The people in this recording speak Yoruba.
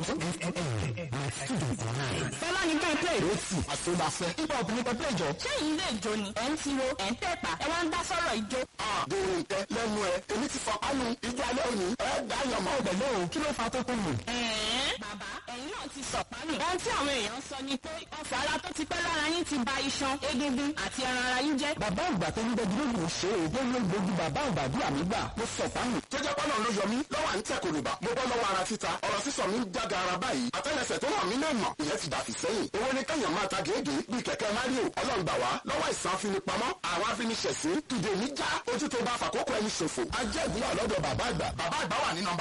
fọlá ní ká play. ó sì àṣọláfẹ́. hip hop ní ká play jọ. ṣé yìí lè jó ni ẹ̀ ń tiro ẹ̀ ń tẹ̀pà ẹ wá ń dá sọ̀rọ̀ ìjó. dèrò ìtẹ́ lẹ́nu ẹ̀ èmi ti fọ kánú ìjọ alẹ́ òní ẹ̀ dáyọ̀ mọ́. ọ̀bẹ̀ lóhùn kí ló fa tó tó lù. ẹ̀ẹ́n bàbá ẹ̀yin náà ti sọ̀pánù. ohun tí àwọn èèyàn sọ ni pé ọ̀fọ̀ ara tó ti pẹ́ lára yín ti ba iṣan egungun àti ẹran ara yín jẹ́. bàbá àgbà tó ń gbẹ́jú lóògùn ṣe é tó ń lo gbogbo bàbá àgbàdo àmì gbà mo sọ fáyìn. tó jẹ́ pọ́nà ló yọ mí lọ́wọ́ à ń tẹ̀ kòlùbà mo bọ́ lọ́wọ́ ara títa ọ̀rọ̀ sísọ mi ń jága ara báyìí àtẹ́lẹsẹ̀ tó wà mí lè mọ̀ ìyẹn ti dàfí sẹ́yìn. owó ní kẹ́yàn máa ta gèégé bíi kẹ̀kẹ́ mario ọlọ́ngbà wá lọ́wọ́ ìsàn afinipamọ́ àwọn afiniṣẹ̀sín dìde níjà ojú tó bá fàkókò ẹni ṣòfò ajẹ́ ìbúwà lọ́dọ̀ bàbá àgbà bàbá àgbà wà ní nọ́mbà